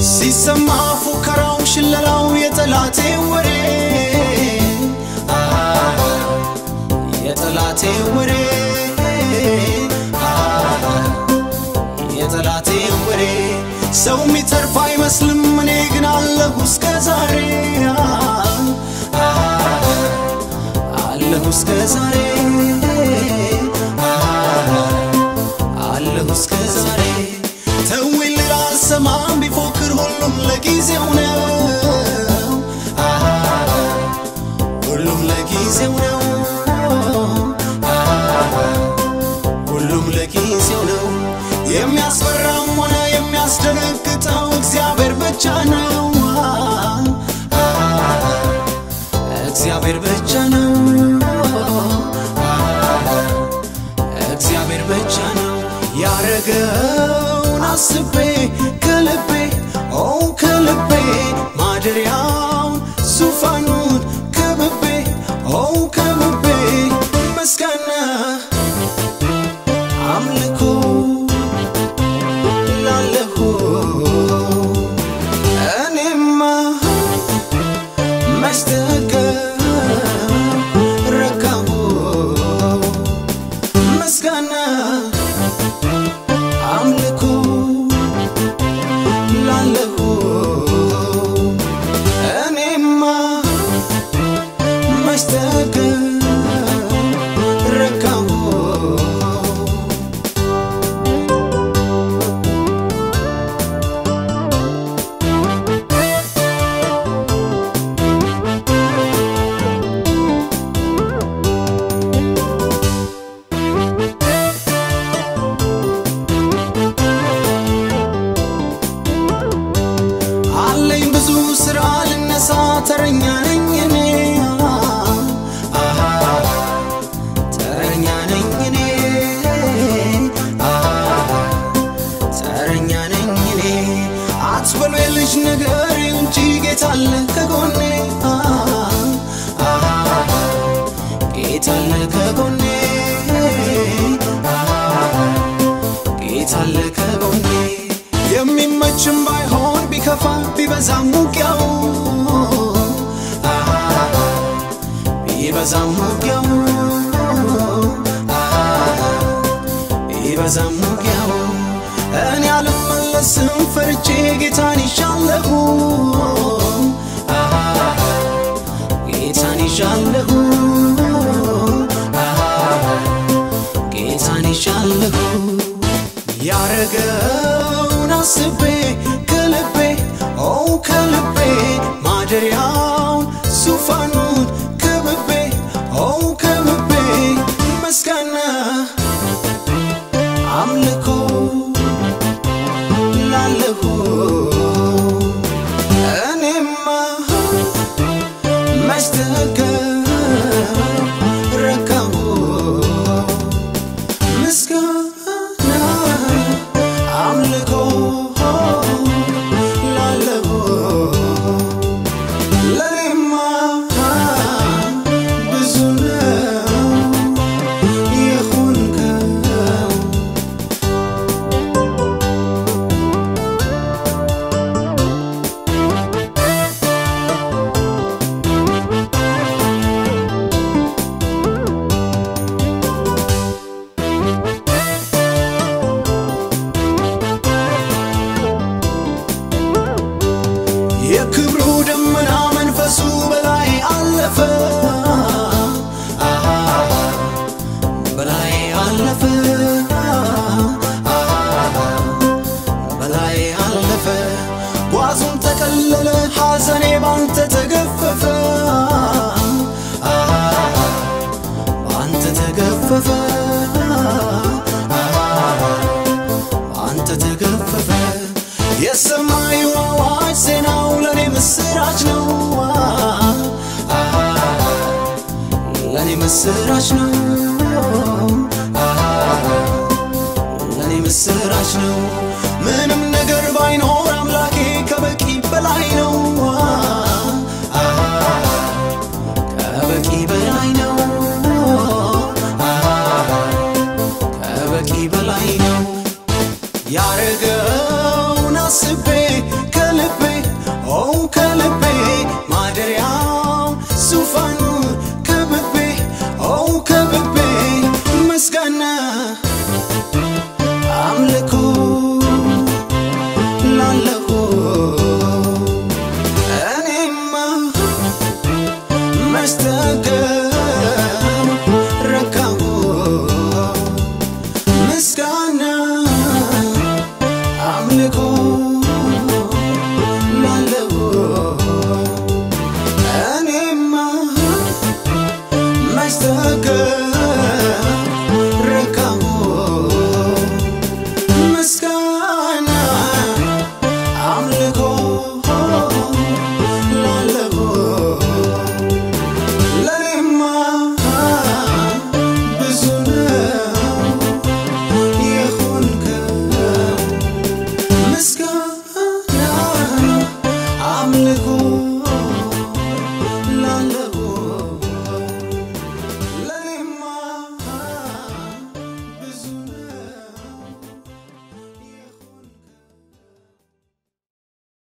ሲሰማ ፉከራው ሽለላው የጠላቴ ወሬ አሃ፣ የጠላቴ ወሬ አሃ፣ የጠላቴ ወሬ ሰው የሚተርፍ አይመስልም እኔ ግን አለሁ እስከ ዛሬ አሃ፣ አለሁ እስከ ዛሬ አሃ፣ አለሁ እስከ ዛሬ ተውኝ ልል አልሰማም ቢፎክር ሁሉም ለጊዜው ነው አሃ፣ ሁሉም ለጊዜው ነው አሃ፣ ሁሉም ለጊዜው ነው የሚያስፈራም ሆነ የሚያስደነግጠው እግዚአብሔር ብቻ ነው አሃ፣ እግዚአብሔር ብቻ ነው እግዚአብሔር ብቻ ነው ያረገውን አስቤ ከልቤ ኦ ከልቤ ማደሪያውን ዙፋኑን ከብቤ ኦ ከብቤ ምስጋና አምልኮ ላለሁ እኔማ መስተቀረካሁ ምስጋና አምልኮ ላለሁ እኔማ መስተቀረካሁ አለኝ ብዙ ስራ ልነሳ ተረኛ ነኝ እኔ አሃ፣ ተረኛ ነኝ እኔ አሃ፣ ተረኛ ነኝ እኔ አትበሉ የልጅ ነገር እንጂ ጌታ አለ ከጎኔ አሃ፣ ጌታ አለ ከጎኔ አሃ፣ ጌታ አለ ከጎኔ የሚመችም ባይሆን ቢከፋ ቢበዛም ውጊያው አሃ፣ ቢበዛም ውጊያው አሃ፣ ቢበዛም ውጊያው እኔ አልመለስም ፈርቼ ጌታን ይሻለሁ አሃ፣ ጌታን ይሻለሁ አሃ፣ ጌታን ይሻለሁ ያረገውን አስቤ ከልቤ ኦ ከልቤ ማደሪያውን ዙፋኑን ከብቤ ኦ ከብቤ ምስጋና አምልኮ ላለሁ እኔማ መስተቀረካሁ ምስጋና አምልኮ ላለሁ ለኔማ ብዙ ነው የሆንከው የክብሩ ደመና መንፈሱ በላይ አለፈ አሃ፣ በላይ አለፈ አሃ፣ በላይ አለፈ ጓዙን ጠቀለለ ሐዘኔ ባንተ ተገፈፈ አሃ፣ ባንተ ተገፈፈ አሃ፣ አንተ ተገፈፈ የሰማዩ አዋጅ ዜናው ለእኔ ምስራች ነው አሃ፣ ለእኔ ምስራች ነው አሃ፣ ለእኔ ምስራች ነው ምንም ነገር ባይኖር አምላኬ ከበቂ በላይ ነው አሃ፣ ከበቂ በላይ ነው አሃ፣ ከበቂ በላይ ነው ያረገውን አስቤ